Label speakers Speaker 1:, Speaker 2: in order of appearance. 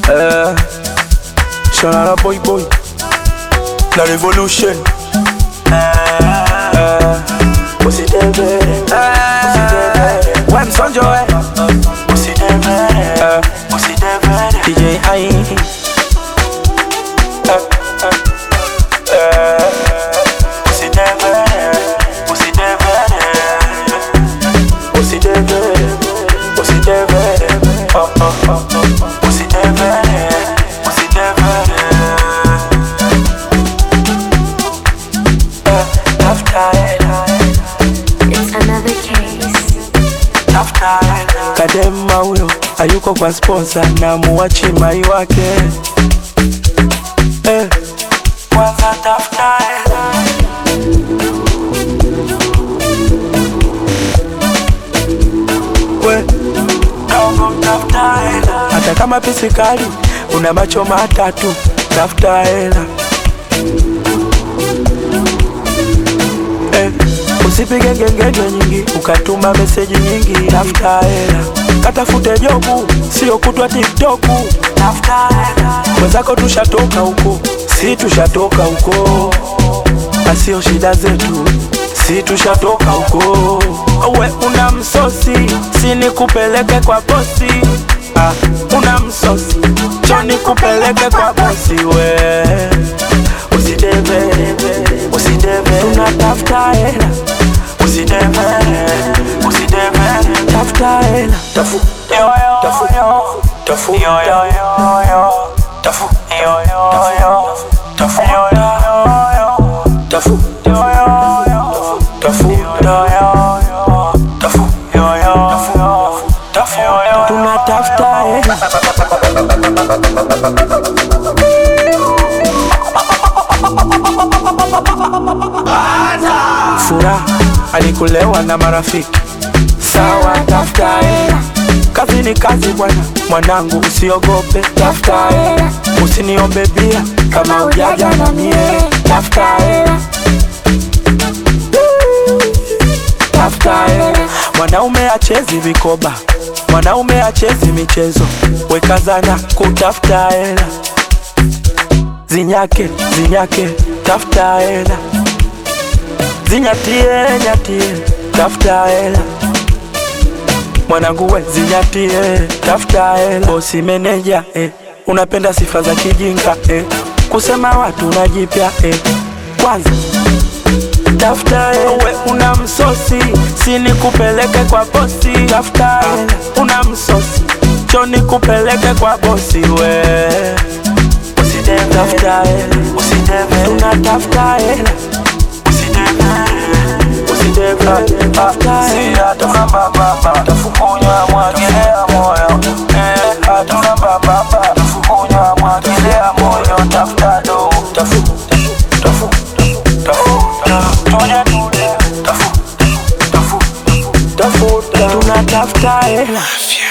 Speaker 1: Eh, Shalala boy boy La revolution Eh, Usidebe Eh, Wem Sonjo eh Eh, DJ Ai Eh, eh, eh, Usidebe Usidebe Oh oh oh Eh, Tafuta hela
Speaker 2: It's another case.
Speaker 1: Kadema huyo hayuko kwa sponsor na muwachi mai wake eh. Kwanza tafuta hela we dogo tafuta hela hata kama pisikali una macho matatu tafuta hela eh. Usipige ngengenge nyingi ukatuma meseji nyingi, tafuta hela, katafute jobu, sio kutwa tiktoku. Tafuta hela, wenzako tushatoka huko, si tushatoka huko, asio shida zetu, si tushatoka huko. We una msosi, si nikupeleke kwa bosi. Ah, una msosi, cho nikupeleke kwa bosi we Usidebe, usidebe, tunatafuta hela Usidebe, usidebe, tafuta hela Tafu, tafu, tafu, tafu, tafu, tafu, tafu, tafu, tafu, tunatafuta hela furaha alikulewa na marafiki sawa, tafuta hela. Kazi ni kazi bwana, mwanangu usiogope, tafuta hela. Usiniombe bia kama ujaja na mie, tafuta hela. Tafuta hela. Mwanaume achezi vikoba, mwanaume achezi michezo, wekazana kutafuta hela. Zinyake, zinyake, tafuta hela zinyatie nyatie tafuta hela mwanangu we zinyatie tafuta hela bosi meneja eh. unapenda sifa za kijinga eh. kusema watu najipya eh. kwanza tafuta hela we una msosi sini kupeleke kwa bosi tafuta hela una msosi choni kupeleke kwa bosi we tafuta hela tunatafuta hela tafukunywa mwagilia moyo hatuna bababa tafukunywa mwagilia moyo tafuta do tafu tafu tafu tuje tuje tafu tafu tafuta tunatafuta hela